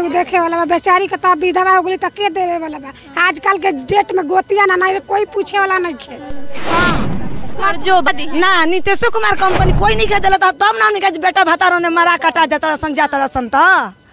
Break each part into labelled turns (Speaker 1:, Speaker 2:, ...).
Speaker 1: देखे वाला बा बेचारी के तब विधवा हो गई त के देवे वाला बा आजकल के डेट में गोतिया ना नहीं कोई पूछे वाला नहीं खे
Speaker 2: और जो बदी
Speaker 3: ना नीतीश कुमार कंपनी कोई नहीं खेदल तब ना हमने बेटा भतारो ने मरा कटा जाता रसन जाता रसन त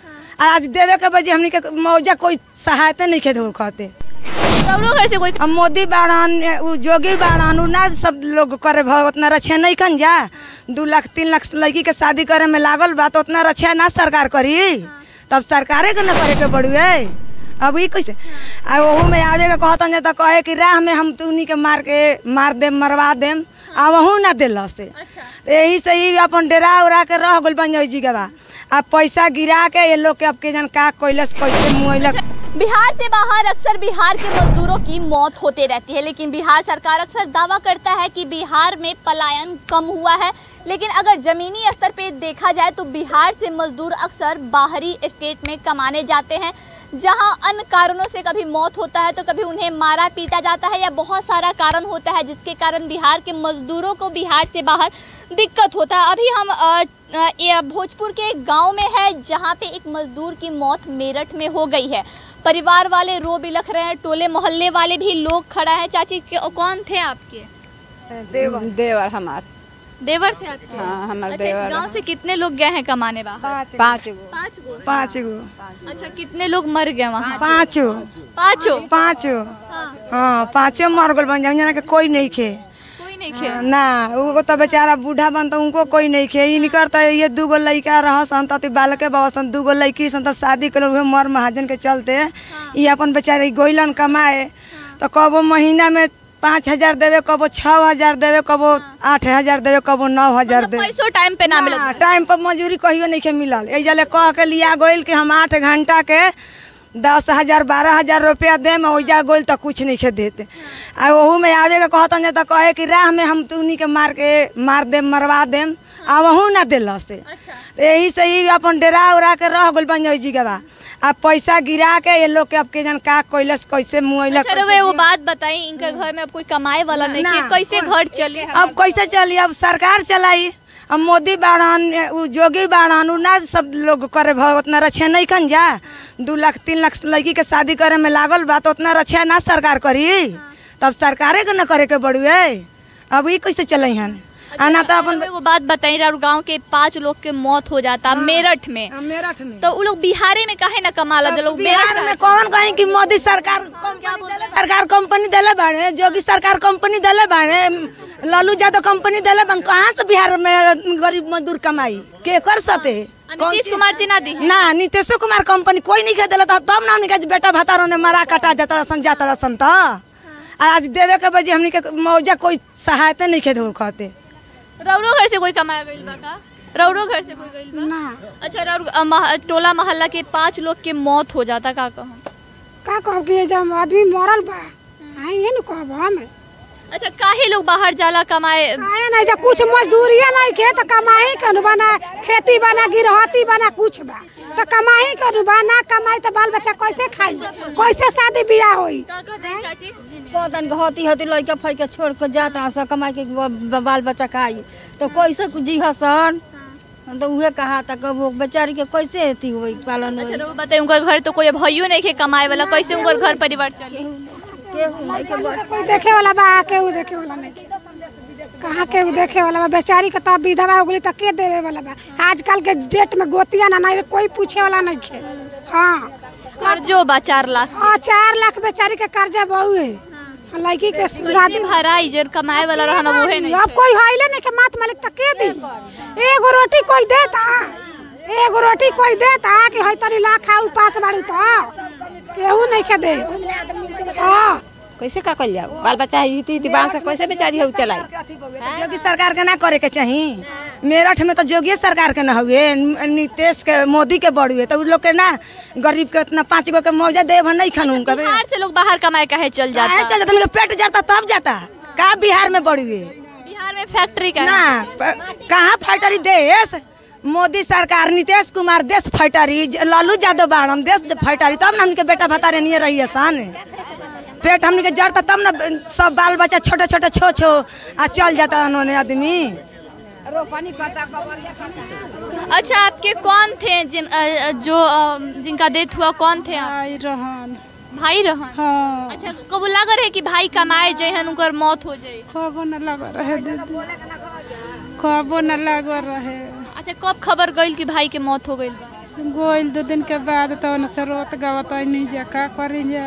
Speaker 3: आज देवे के बजे हमने के मौजा कोई सहायता नहीं खेद कहते
Speaker 2: कौनो घर से कोई
Speaker 3: अब मोदी बाड़न उ जोगी बाड़न उ ना सब लोग करे भ उतना रक्षा नहीं कन जा दू लाख तीन लाख लड़की के शादी करे में लागल बा तो उतना रक्षा ना सरकार करी तब सरकारे के ना करे के पड़ुए अब ई कैसे आ ओहू में आवे के कहतन जा त कहे कि राह में हम तुनी के मार के मार देम मरवा देम आ वहू ना दिल से तो यही से ही अपन डेरा उड़ा के रह गइल बन जी के बा आ पैसा गिरा के ये लोग के अब के जन का कैलस कैसे मुइलक
Speaker 2: बिहार से बाहर अक्सर बिहार के मजदूरों की मौत होते रहती है लेकिन बिहार सरकार अक्सर दावा करता है कि बिहार में पलायन कम हुआ है लेकिन अगर जमीनी स्तर पे देखा जाए तो बिहार से मजदूर अक्सर बाहरी स्टेट में कमाने जाते हैं जहां अन्य कारणों से कभी मौत होता है तो कभी उन्हें मारा पीटा जाता है या बहुत सारा कारण होता है जिसके कारण बिहार के मजदूरों को बिहार से बाहर दिक्कत होता है अभी हम अ, अ, ये भोजपुर के एक गांव में है जहां पे एक मजदूर की मौत मेरठ में हो गई है परिवार वाले रो बिलख रहे हैं टोले मोहल्ले वाले भी लोग खड़ा है चाची के- कौन थे आपके
Speaker 3: देवा
Speaker 4: देवर हमार
Speaker 2: देवर थे आपके
Speaker 4: हाँ हमार
Speaker 2: अच्छा इस
Speaker 4: देवर
Speaker 2: गांव से कितने लोग गए हैं कमाने बाहर
Speaker 4: पाँच गो
Speaker 2: पाँच गो
Speaker 3: पाँच गो
Speaker 2: अच्छा कितने लोग मर गए वहाँ
Speaker 3: पाँचो
Speaker 2: पाँचों
Speaker 3: पाँचो
Speaker 2: हाँ
Speaker 3: हाँ पाँचो मर गल बन जाऊँ के कोई नहीं खे
Speaker 2: कोई नहीं खे
Speaker 3: ना वो तो बेचारा बूढ़ा बन तो उनको कोई नहीं खे इनकर तो ये दूगो लड़का रह सन तो बालके बसन दूगो लड़की सन तो शादी कर उहे मर महाजन के चलते ये अपन बेचारे गोइलन कमाए तो कबो महीना में पाँच हजार देवे कबो छः हजार देवे कबो आठ हजार देवे कबो नौ हजार
Speaker 2: मतलब
Speaker 3: देवे
Speaker 2: पैसों टाइम पे ना मिलत
Speaker 3: हाँ, टाइम पर मजूरी कहियो नहीं के मिलल ए जले कह के लिया गोइल कि हम आठ घंटा के दस हजार बारह हजार रुपया देम ओइजा गोइल तो कुछ नहीं के देते आ ओहू में आवे के कहतन जा त कहे कि राह में हम तुनी के मार के मार देम मरवा देम आ वहू ना दिल से तो यही से ही अपन डेरा उड़ा के रह गइल बन जी के बा आ पैसा गिरा के ये लोग के अब के जन का कैलस कैसे मुइलक
Speaker 2: अच्छा वे वो बात बताई इनके घर में अब कोई कमाए वाला नहीं
Speaker 3: ना।
Speaker 2: है कैसे घर चले
Speaker 3: अब कैसे चली अब सरकार चलाई अब मोदी बाड़न उ जोगी बाड़न उ ना सब लोग करे भ उतना रक्षा नहीं कन जा दू लाख तीन लाख लड़की के शादी करे में लागल बा तो उतना रक्षा ना सरकार करी तब सरकारे के न करे के बड़ुए अब ई कैसे चले हन आना तो अपन
Speaker 2: वे वो बात बताई और गांव के पांच लोग के मौत हो जाता मेरठ में
Speaker 3: मेरठ में
Speaker 2: तो वो लोग बिहारे में काहे ना कमाला जो लोग मेरठ
Speaker 3: बिहार में कौन कहीं कि मोदी सरकार कंपनी देले सरकार कंपनी देले बाड़े जोगी सरकार कंपनी देले बाड़े लालू यादव कंपनी देले बन कहाँ से बिहार में गरीब मजदूर कमाई के कर सते
Speaker 2: नीतीश कुमार जी ना दी
Speaker 3: ना नीतीश कुमार कंपनी कोई नहीं खेदल तब ना हमने के बेटा भतारो ने मरा कटा जाता रसन जाता रसन त आज देवे के बजे हमने के मौजा कोई सहायता नहीं खेद कहते
Speaker 2: रौरो घर से कोई कमाया गइल बा का रौरो घर से कोई गइल बा
Speaker 1: ना
Speaker 2: अच्छा रौर अ, मह- टोला मोहल्ला के पांच लोग के मौत हो जाता का कहूँ
Speaker 1: का कहब कि जब आदमी मरल बा आई ये न कहब हम
Speaker 2: अच्छा काहे लोग बाहर जाला कमाए
Speaker 1: आए नहीं जब कुछ मजदूरिया नहीं खे तो कमाई कनु बना खेती बना गिरहती बना कुछ बा तो कमाई कनु बा ना कमाई तो बाल बच्चा कैसे खाई कैसे शादी ब्याह होई
Speaker 2: का कहते हैं चाची
Speaker 4: पौधन होती होती लड़का फैके छोड़ के जाता सब कमाई के ब- ब- बाल बच्चा खाई तो कैसे जी हसन तो उहे कहा था कि वो बेचारी के कैसे अथी हुई पालन
Speaker 2: अच्छा
Speaker 4: होई
Speaker 2: तो बताइए उनका घर तो कोई भइयो नहीं खे कमाए वाला कैसे उनका घर परिवार चले
Speaker 4: केहू नहीं के बस
Speaker 1: कोई देखे वाला बा केहू देखे वाला नहीं खे कहाँ केहू देखे वाला बा बेचारी के तब विधवा हो गई तो के देवे वाला बा आजकल के डेट में गोतिया ना नहीं कोई पूछे वाला नहीं खे हाँ
Speaker 2: कर्जो बा चार लाख
Speaker 1: हाँ चार लाख बेचारी के कर्जा बहु है लड़की के शादी
Speaker 2: भराई जर कमाए वाला रहना वो है नहीं
Speaker 1: अब कोई हाइले नहीं के मात मालिक तक के दी एगो रोटी कोई देता एगो रोटी कोई देता कि हई तरी ला खा उपास बाड़ू तो केहू नहीं के दे हाँ
Speaker 5: कैसे का कल जाओ बाल बच्चा हिती हिती बांस से कैसे बेचारी हो चलाई
Speaker 3: जोगी सरकार के ना करे के चाही मेरठ में तो जोगी सरकार के ना हुए न- नीतीश के मोदी के बड़ुए तो उ लोग के ना गरीब के उतना पाँच गो के मौजा देव नहीं खानू उनका
Speaker 2: बिहार से लोग बाहर कमाए काहे चल
Speaker 3: काहे
Speaker 2: जाता
Speaker 3: चल जाता उनके पेट जाता तब जाता का बिहार में बड़ुए
Speaker 2: बिहार में फैक्ट्री का
Speaker 3: ना प- कहाँ फैक्ट्री देश मोदी सरकार नीतीश कुमार देश फैक्ट्री ज- लालू यादव बाड़न देश फैक्ट्री तब ना उनके बेटा भतारे नहीं रही सन पेट हमने के जड़ता तब ना सब बाल बच्चा छोटे छोटे छो छो आ चल जाता उन्होंने आदमी
Speaker 2: अच्छा आपके कौन थे जिन अ, अ, जो अ, जिनका डेथ हुआ कौन थे आप
Speaker 1: आई रहन
Speaker 2: भाई रहन
Speaker 1: हाँ
Speaker 2: अच्छा कबो लग रहे कि भाई कमाए जहन उनकर मौत हो जाए
Speaker 1: कबो न लग रहे दीदी कबो न लग रहे
Speaker 2: अच्छा कब खबर गइल कि भाई के मौत हो गइल बा
Speaker 1: गोइल दो दिन के बाद तो से रोत गवत नहीं जा का करी जा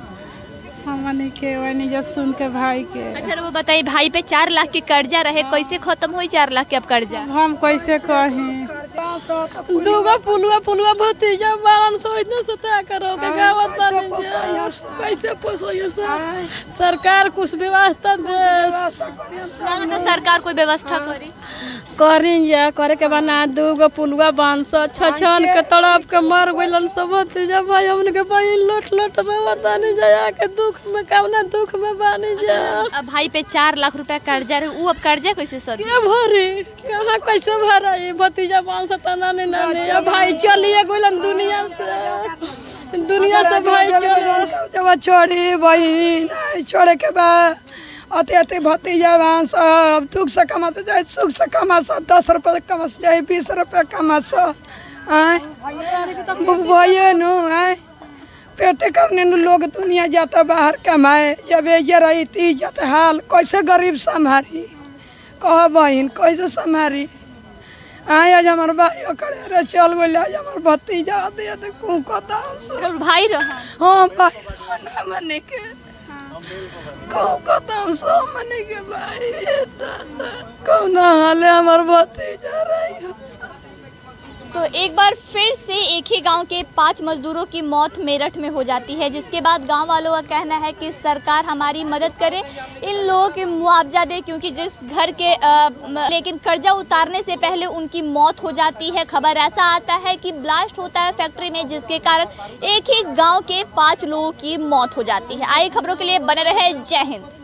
Speaker 1: हमनी के वही जा सुन के भाई के
Speaker 2: अच्छा वो बताइए भाई पे चार लाख के कर्जा रहे कैसे खत्म हुई चार लाख के अब कर्जा
Speaker 1: हम कैसे कहीं
Speaker 6: दूगो पुलवा पुलवा भतीजा बारन सौ इतना सता करो के गावत बानी जा। कैसे पोसइयो सर सरकार कुछ व्यवस्था दे
Speaker 2: तो सरकार कोई व्यवस्था करी
Speaker 6: करी जा करे के बना दूगो पुलवा बांध सौ छछन के तड़प के मर गइलन सब भतीजा भाई हमन के बहिन लोट लोट रहत बानी जा के दुख में कामना दुख में बानी जा
Speaker 2: अब भाई पे चार लाख रुपया कर्जा रहे वो अब कर्जा कैसे सद
Speaker 6: के भरे कहाँ कैसे भरा ये भतीजा पाँच सौ तना नहीं नानी अब भाई चलिए गइलन दुनिया से दुनिया से भाई चल
Speaker 3: जब छोड़ी बहिन छोड़े के बाद अति अति भतीजा वहाँ सब दुख से कमा से जाए सुख से कमा सा दस रुपये कमा से जाए बीस रुपये कमा सा आय भैया नु आय पेटे करने नु लोग दुनिया जाता बाहर कमाए जब ये रही ती जाते हाल कैसे गरीब संभारी कह बहिन कैसे संभारी आय आज हमार भाई करे रे चल गइल आज हमार भतीजा दे दे कू कता
Speaker 2: और भाई रहा
Speaker 3: हाँ भाई ना मने के कौ कता सो मने के भाई दादा कौना हाले हमार भतीजा रही हो
Speaker 2: तो एक बार फिर से एक ही गांव के पांच मजदूरों की मौत मेरठ में हो जाती है जिसके बाद गांव वालों का कहना है कि सरकार हमारी मदद करे इन लोगों के मुआवजा दे क्योंकि जिस घर के अ, म- लेकिन कर्जा उतारने से पहले उनकी मौत हो जाती है खबर ऐसा आता है कि ब्लास्ट होता है फैक्ट्री में जिसके कारण एक ही गांव के पांच लोगों की मौत हो जाती है आइए खबरों के लिए बने रहे जय हिंद